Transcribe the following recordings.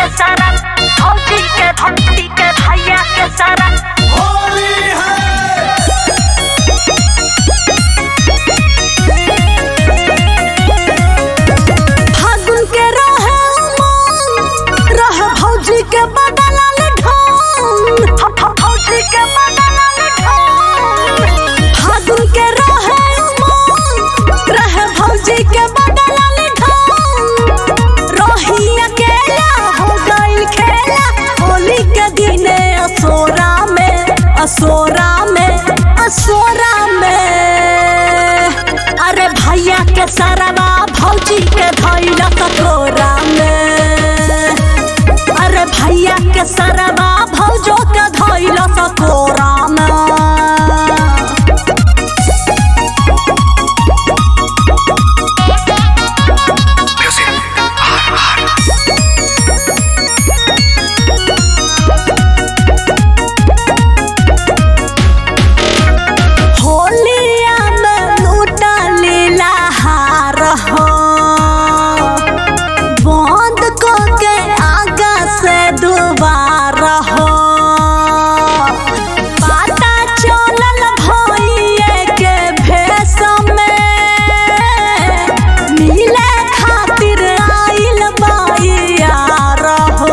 सारा भौजी के भक्ति के भैया के सारा होली है फागुन के रहे उमंग, रहे भौजी के बदलल ढंग भौजी के बदलल ढंग फागुन के रहे उमंग, रहे भौजी के बदलल ढंग रही अकेला हो गइल खेला होली के दिने असोरा में असोरा में असोरा में अरे भैया के सरवा भौजी के धैल कटोरा में अरे भैया के सरवा भौजो के धैल कटोरा में होलिया में लूटा लीला हार हो बंद को के आगा से दुबार हो पता चलल भइए के भेष में मिले खातिर आइल बाइयार हो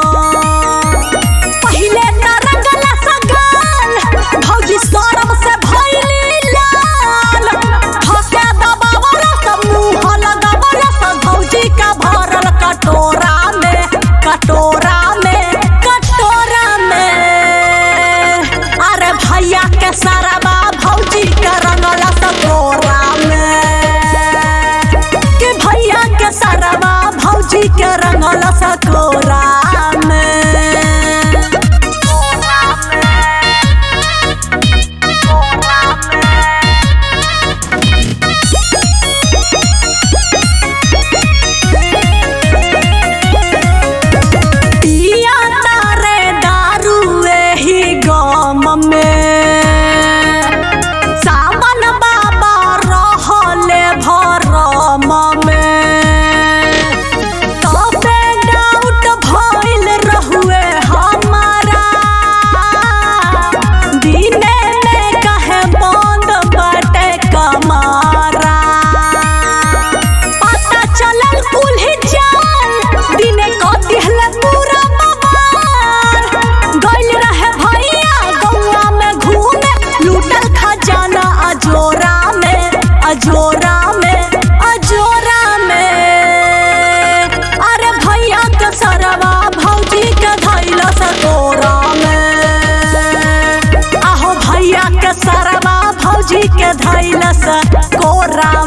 पहिले त रंगला सगाल भौजी सरम से भइली लाल हके दबावल सब मुंह लगावल सब भौजी का भरल कटोरा में कटोरा में कटोरा में अरे भैया के सरवा भौजी के रंगला सकोरा में कि भैया के सरवा भौजी के रंगला सकोरा में पिया तारे दारू एही गम में सावन बाबा रहले भरम में तबे डाउट भइल रहुए हमारा दिने में कहे बंद बाटे कमारा पता चलल कुल्ही चाल दिने को दिहले पूरा बवाल गइल रहे भैया गौआ में घूमे लूटल खजाना अजोरा में अजोरा में अजोरा में अरे भैया के सरवा भौजी के धैल सकोरा में आहो भैया के सरवा भौजी के धैल सकोरा